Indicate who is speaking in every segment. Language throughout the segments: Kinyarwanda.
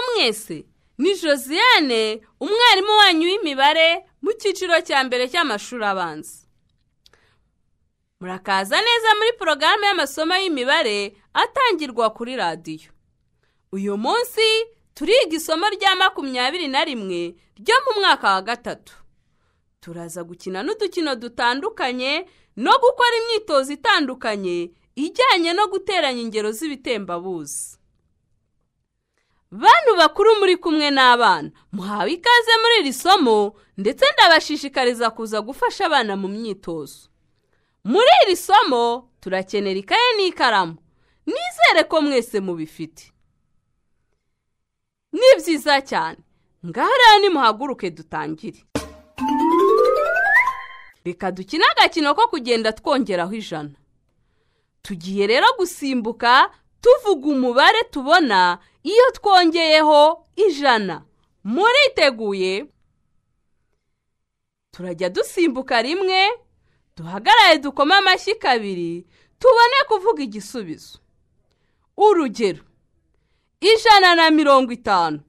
Speaker 1: mwese ni josiane umwarimu wanyu w'imibare mu cyiciro cya mbere cy'amashuri abanza murakaza neza muri porogaramu y'amasomo y'imibare atangirwa kuri radiyo uyu munsi turiga isomo rya makumyabiri na rimwe ryo mu mwaka wa gatatu turaza gukina n'udukino dutandukanye no gukora imyitozo itandukanye ijyanye no guteranya ingero z'ibitembabuzi bantu bakuru muri kumwe n'abana muhawe ikaze muri iri somo ndetse ndabashishikariza kuza gufasha abana mu myitozo muri iri somo turakenera ikaye n'ikaramu nizere ko mwese mubifite ni byiza cyane ngaho rero nimuhaguruke dutangire reka dukine agakino ko kugenda twongeraho ijana tugiye rero gusimbuka tuvuga umubare tubona iyo twongeyeho ijana muriteguye turajya dusimbuka rimwe duhagarare dukome amashyi kabiri tubone kuvuga igisubizo urugero ijana na mirongo itanu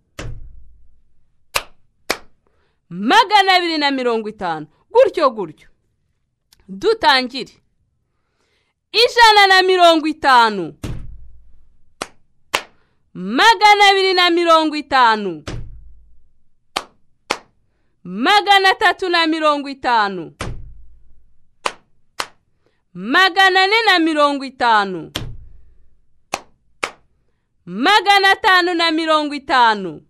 Speaker 1: magana abiri na mirongo itanu gutyo gutyo dutangire ijana na mirongo itanu magana abiri na mirongo itanu magana atatu na mirongo itanu magana ane na mirongo itanu magana atanu na mirongo itanu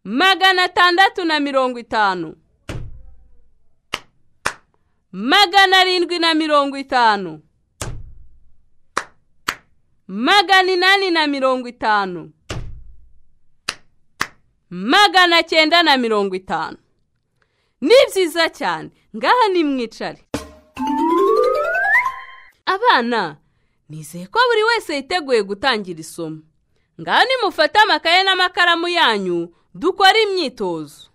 Speaker 1: magana atandatu na mirongo itanu magana arindwi na mirongo itanu magana inani na mirongo itanu magana cyenda na mirongo itanu ni byiza cyane ngaha ni mwicare abana nizeye ko buri wese yiteguye gutangira isomo ngaha nimufate amakaye n'amakaramu yanyu dukore imyitozo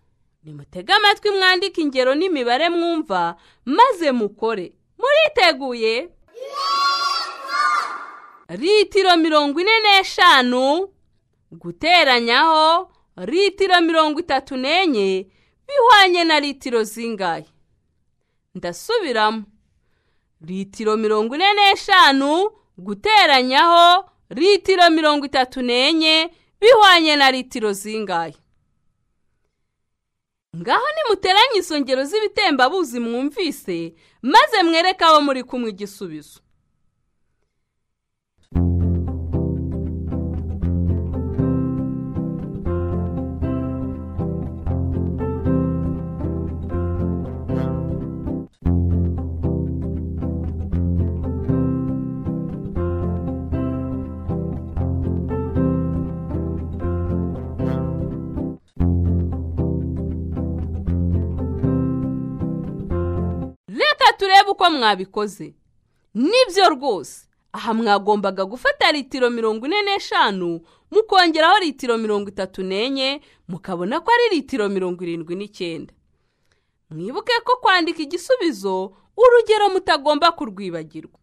Speaker 1: nimutege amatwi mwandike ingero n'imibare mwumva maze mukore muriteguye litiro mirongo ine n'eshanu guteranyaho litiro mirongo itatu n'enye bihwanye na litiro zingahe ndasubiramo litiro mirongo ine n'eshanu guteranyaho litiro mirongo itatu n'enye bihwanye na litiro zingahe ngaho nimuteranye izo ngero z'ibitembabuzi mwumvise maze mwereke abo muri kumwe igisubizo turebe uko mwabikoze nibyo rwose aha mwagombaga gufata litiro mirongo ine n'eshanu mukongeraho litiro mirongo itatu n'enye mukabona ko ari litiro mirongo irindwi n'icyenda mwibuke ko kwandika igisubizo urugero mutagomba kurwibagirwa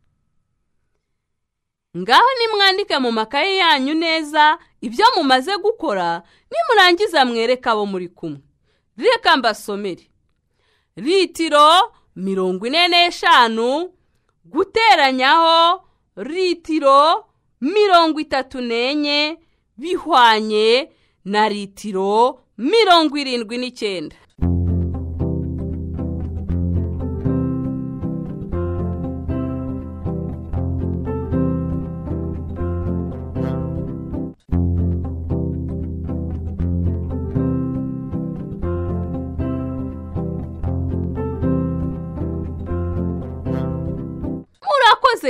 Speaker 1: ngaho nimwandike mu makaye yanyu neza ibyo mumaze gukora nimurangiza mwereke abo muri kumwe reka mbasomere litiro mirongo ine n'eshanu guteranyaho litiro mirongo itatu n'enye bihwanye na litiro mirongo irindwi n'icyenda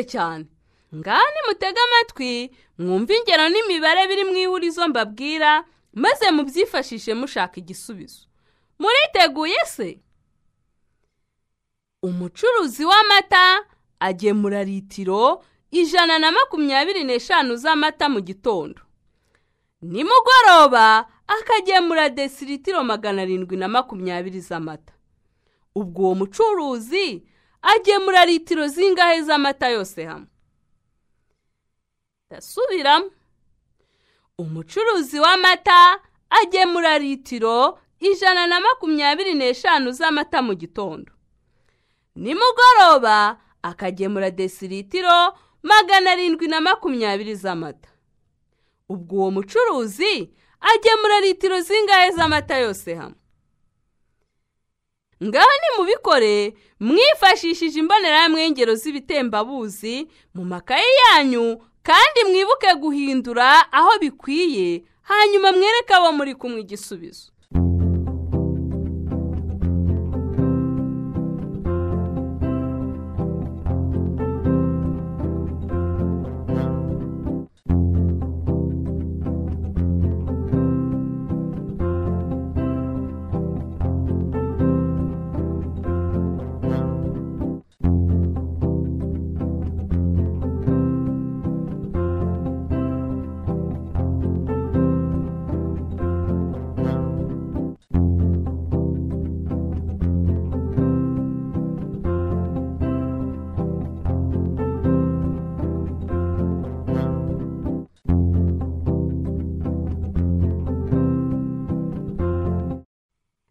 Speaker 1: cyane ngaha nimutege amatwi mwumve ingero n'imibare biri mu ihurizo mbabwira maze mubyifashishe mushaka igisubizo muriteguye se umucuruzi w'amata agemura litiro ijana na makumyabiri n'eshanu z'amata mu gitondo nimugoroba akagemura desiritiro magana arindwi na makumyabiri z'amata ubwo uwo mucuruzi agemura litiro zingahe z'amata yose hamwe ndasubiramo umucuruzi w'amata agemura litiro ijana na makumyabiri n'eshanu z'amata mu gitondo nimugoroba akagemura desiritiro magana arindwi na makumyabiri z'amata ubwo uwo mucuruzi agemura litiro zingahe z'amata yose hamwe ngaho nimubikore mwifashishije imbonerahamwe y'ingero z'ibitembabuzi mu makaye yanyu kandi mwibuke guhindura aho bikwiye hanyuma mwereke abo muri kumwe igisubizo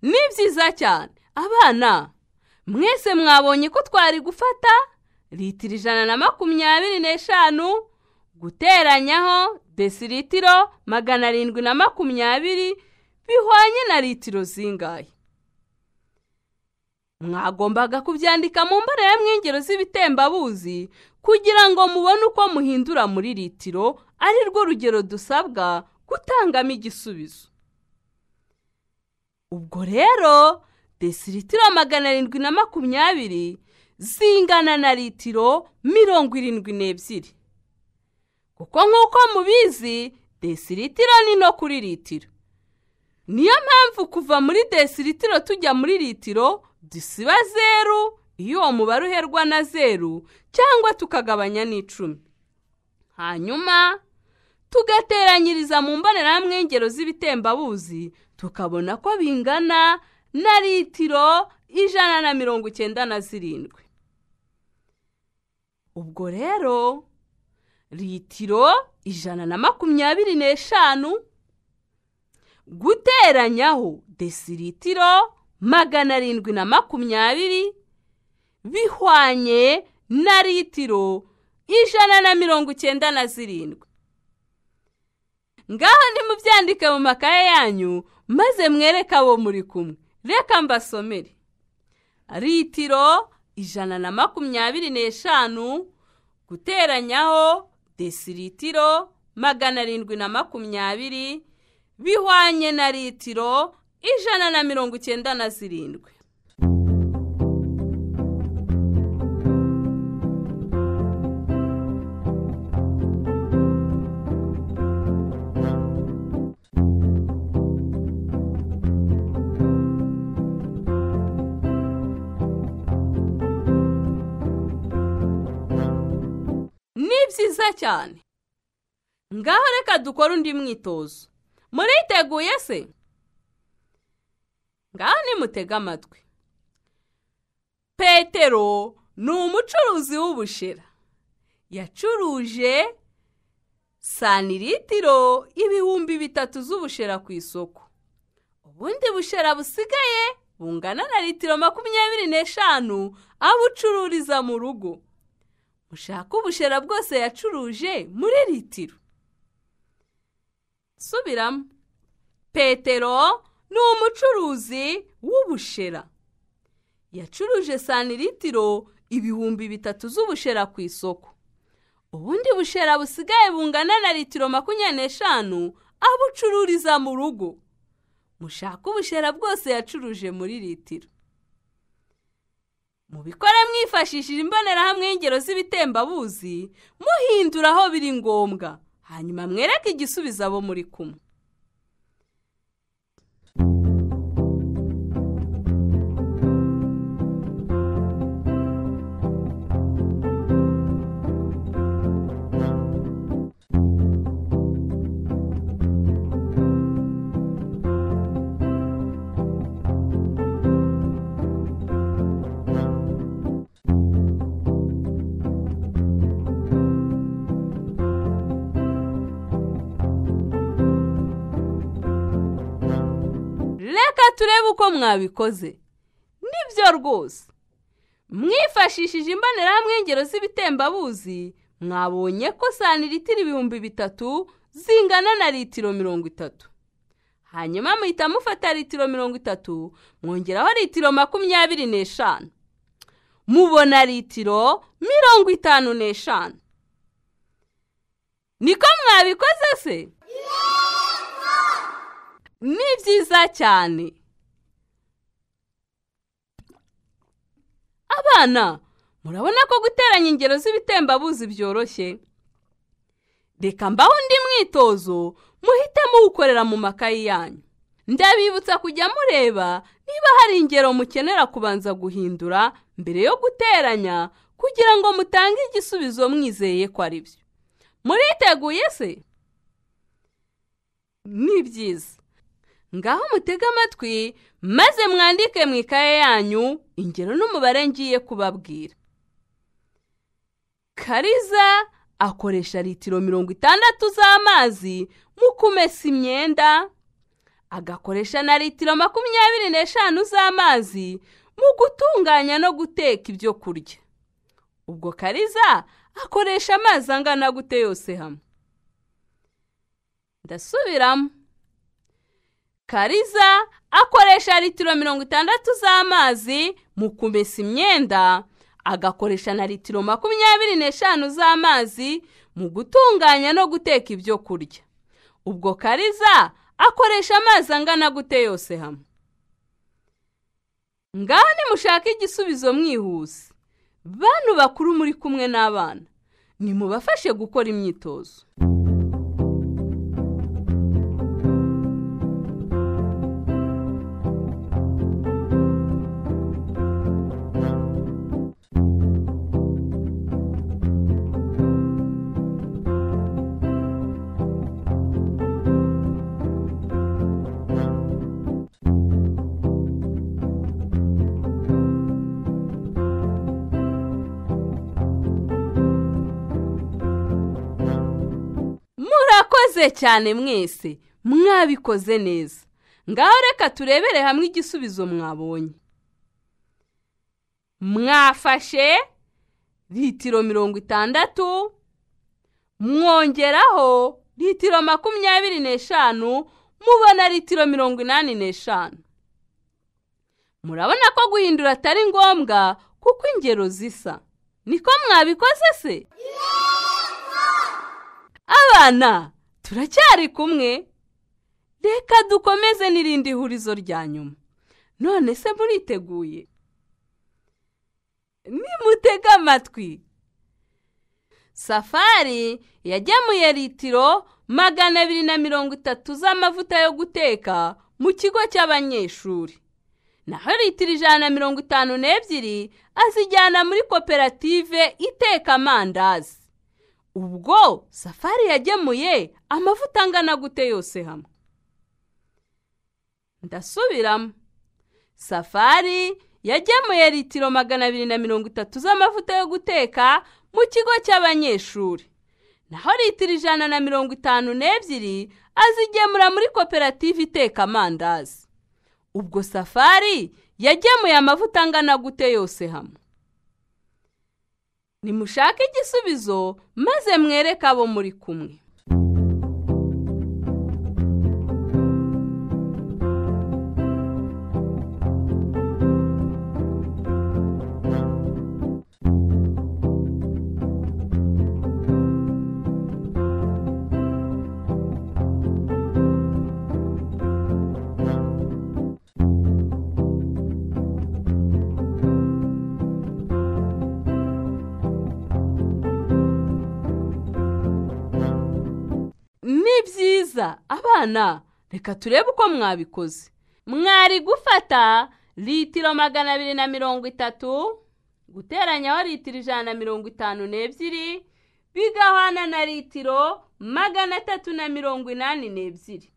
Speaker 1: ni byiza cyane abana mwese mwabonye ko twari gufata litiro ijana na makumyabiri n'eshanu guteranyaho desiritiro magana arindwi na makumyabiri bihwanye na litiro zingahe mwagombaga kubyandika mu mbonerahamwe z'ibitembabuzi kugira ngo mubone uko muhindura muri litiro ari rwo rugero dusabwa gutangamo igisubizo ubwo rero desiritiro magana arindwi na makumyabiri zingana na litiro mirongo irindwi n'ebyiri kuko nk'uko mubizi desiritiro ni no kuri litiro niyo mpamvu kuva muri desiritiro tujya muri litiro dusiba zeru iyo uwo mubare uherwa na zeru cyangwa tukagabanya n'icumi hanyuma tugateranyiriza mu mbonerahamwe y'ingero z'ibitembabuzi tukabona ko bingana na litiro ijana na mirongo icyenda na zirindwi ubwo rero litiro ijana na makumyabiri n'eshanu guteranyaho desiritiro magana arindwi na makumyabiri bihwanye na litiro ijana na mirongo icyenda na zirindwi ngaho nimubyandike mu makaye yanyu maze mwereke abo muri kumwe reka mbasomere litiro ijana na makumyabiri n'eshanu guteranyaho desiritiro magana arindwi na makumyabiri bihwanye na litiro ijana na mirongo icyenda na zirindwi ni byiza cyane ngaho reka dukore undi mwitozo muriteguye se ngaho nimutege amatwi petero ni umucuruzi w'ubushera yacuruje sanilitiro ibihumbi bitatu z'ubushera ku isoko ubundi bushera busigaye bungana na litiro makumyabiri n'eshanu abucururiza mu rugo ushaka ubushera bwose yacuruje muri litiro subiramo petero ni umucuruzi w'ubushera yacuruje sanilitiro ibihumbi bitatu z'ubushera ku isoko ubundi bushera busigaye bungana na litiro makumyabiri n'eshanu abucururiza mu rugo mushaka ubushera bwose yacuruje muri litiro mubikore mwifashishije imbonerahamwe y'ingero z'ibitembabuzi muhindura aho biri ngombwa hanyuma mwereke igisubizo abo muri kumwe turebe uko mwabikoze nibyo rwose mwifashishije imbonerahamwe ingero z'ibitembabuzi mwabonye ko santiritiro ibihumbi bitatu zingana na litiro mirongo itatu hanyuma muhita mufata litiro mirongo itatu mwongeraho litiro makumyabiri n'eshanu mubona litiro mirongo itanu n'eshanu niko mwabikoze se ni byiza cyane abana murabona ko guteranya ingero z'ibitembabuzi byoroshye reka mbaho undi mwitozo muhite muwukorera mu makayi yanyu ndabibutsa kujya mureba niba hari ingero mukenera kubanza guhindura mbere yo guteranya kugira ngo mutange igisubizo mwizeye ko ari byo muriteguye se ni byiza ngaho mutege amatwi maze mwandike mu ikaye yanyu ingero n'umubare ngiye kubabwira kariza akoresha litiro mirongo itandatu z'amazi mu kumesa imyenda agakoresha na litiro makumyabiri n'eshanu z'amazi mu gutunganya no guteka ibyo kurya ubwo kariza akoresha amazi angana gute yose hamwe ndasubiramo kariza akoresha litiro mirongo itandatu z'amazi mu kumesa imyenda agakoresha na litiro makumyabiri n'eshanu z'amazi mu gutunganya no guteka ibyo kurya ubwo kariza akoresha amazi angana gute yose hamwe ngaho nimushake igisubizo mwihuse bantu bakuru muri kumwe n'abana nimubafashe gukora imyitozo murakoze cyane mwese mwabikoze neza ngaho reka turebere hamwe igisubizo mwabonye mwafashe litiro mirongo itandatu mwongeraho litiro makumyabiri n'eshanu mubona litiro mirongo inani n'eshanu murabona ko guhindura atari ngombwa kuko ingero zisa niko mwabikoze se abana turacyari kumwe reka dukomeze n'irindi hurizo rya nyuma none se muriteguye nimutege amatwi safari yagemuye litiro magana abiri na mirongo itatu z'amavuta yo guteka mu kigo cy'abanyeshuri naho litiro ijana na mirongo itanu n'ebyiri azijyana muri koperative iteka amandazi ubwo safari yagemuye amavuta angana gute yose hamwe ndasubiramo safari yagemuye litiro magana abiri na mirongo itatu z'amavuta yo guteka mu kigo cy'abanyeshuri naho litiro ijana na mirongo itanu n'ebyiri azigemura muri koperative iteka amandazi ubwo safari yagemuye amavuta angana gute yose hamwe nimushake igisubizo maze mwereke abo muri kumwe ni byiza abana reka turebe uko mwabikoze mwari gufata litiro magana abiri na mirongo itatu guteranyaho litiro ijana na mirongo itanu n'ebyiri bigahana na litiro magana atatu na mirongo inani n'ebyiri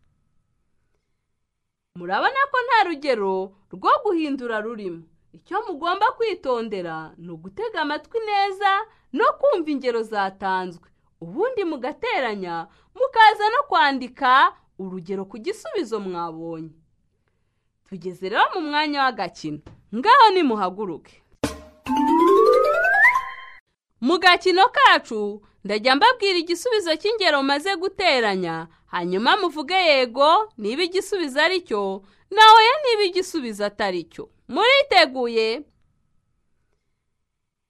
Speaker 1: murabona ko nta rugero rwo guhindura rurimo icyo mugomba kwitondera ni ugutega amatwi neza no kumva ingero zatanzwe ubundi mugateranya mukaza no kwandika urugero ku gisubizo mwabonye tugeze rero mu mwanya w'agakino ngaho nimuhaguruke mu gakino kacu ndajya mbabwira igisubizo cy'ingero maze guteranya hanyuma muvuge yego niba igisubizo ari cyo nawe niba igisubizo atari cyo muriteguye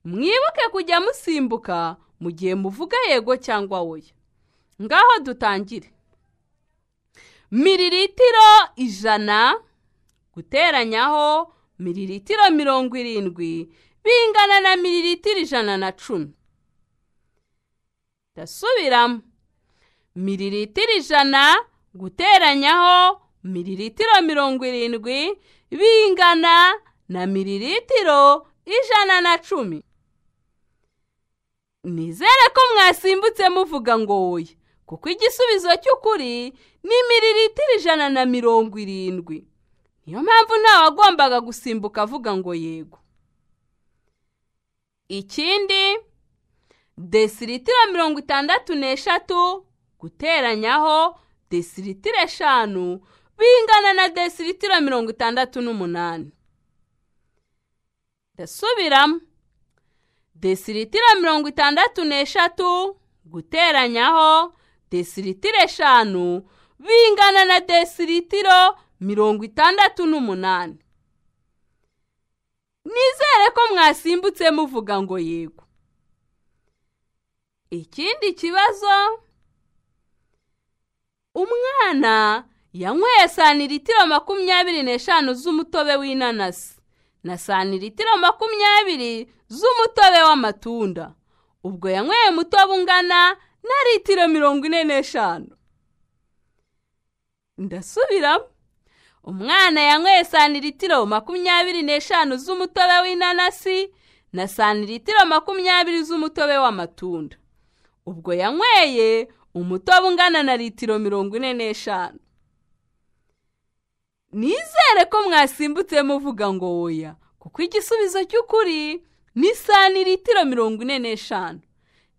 Speaker 1: mwibuke kujya musimbuka mu gihe muvuga yego cyangwa oya ngaho dutangire miriritiro ijana guteranyaho miriritiro mirongo irindwi bingana na miriritiro ijana na cumi ndasubiramo miriritiro ijana guteranyaho miriritiro mirongo irindwi bingana na miriritiro ijana na cumi nizere ko mwasimbutse muvuga ngo woye kuko igisubizo cy'ukuri ni miriritiro ijana na mirongo irindwi niyo mpamvu ntawagombaga gusimbuka avuga ngo yego ikindi desiritiro mirongo itandatu n'eshatu guteranyaho desiritiro eshanu bingana na desiritiro mirongo itandatu n'umunani ndasubiramo desiritiro mirongo itandatu n'eshatu guteranyaho desiritiro eshanu bingana na desiritiro mirongo itandatu n'umunani nizere ko mwasimbutse muvuga ngo yego ikindi kibazo umwana yanyweye santiritiro makumyabiri n'eshanu z'umutobe w'inanasi na santiritiro makumyabiri z'umutobe w'amatunda ubwo yanyweye umutobe ungana na litiro mirongo ine n'eshanu ndasubiramo umwana yanyweye santiritiro makumyabiri n'eshanu z'umutobe w'inanasi na santiritiro makumyabiri z'umutobe w'amatunda ubwo yanyweye umutobe ungana na litiro mirongo ine n'eshanu nizere ko mwasimbutse muvuga ngo woya kuko igisubizo cy'ukuri ni santiritiro mirongo ine n'eshanu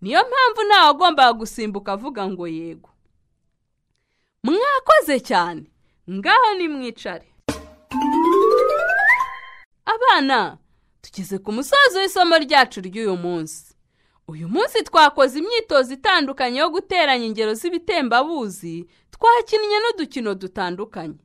Speaker 1: niyo mpamvu ntawagombaga gusimbuka avuga ngo yego mwakoze cyane ngaho ni mwicare abana tugeze ku musozo w'isomo ryacu ry'uyu munsi uyu munsi twakoze imyitozo itandukanye yo guteranya ingero z'ibitembabuzi twakinnye n'udukino dutandukanye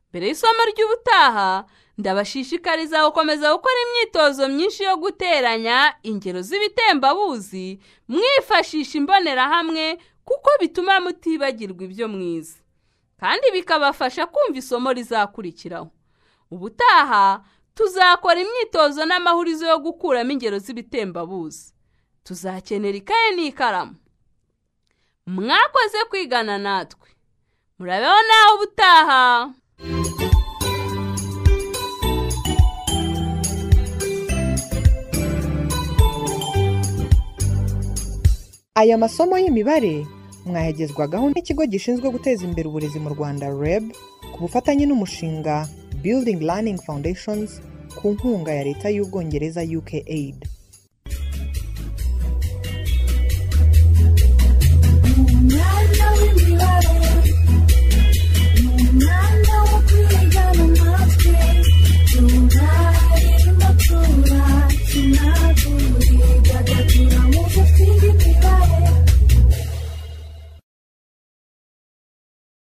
Speaker 1: mbere y'isomo ry'ubutaha ndabashishikariza gukomeza gukora imyitozo myinshi yo guteranya ingero z'ibitembabuzi mwifashisha imbonerahamwe kuko bituma mutibagirwa ibyo mwiza kandi bikabafasha kumva isomo rizakurikiraho ubutaha tuzakora imyitozo n'amahurizo yo gukuramo ingero z'ibitembabuzi tuzakenera ikaye n'ikaramu mwakoze kwigana natwe murabeho nawe ubutaha
Speaker 2: aya masomo y'imibare mwayagezwagaho n'ikigo gishinzwe guteza imbere uburezi mu rwanda reb ku bufatanye n'umushinga building learning foundations ku nkunga ya leta y'ubwongereza uk aid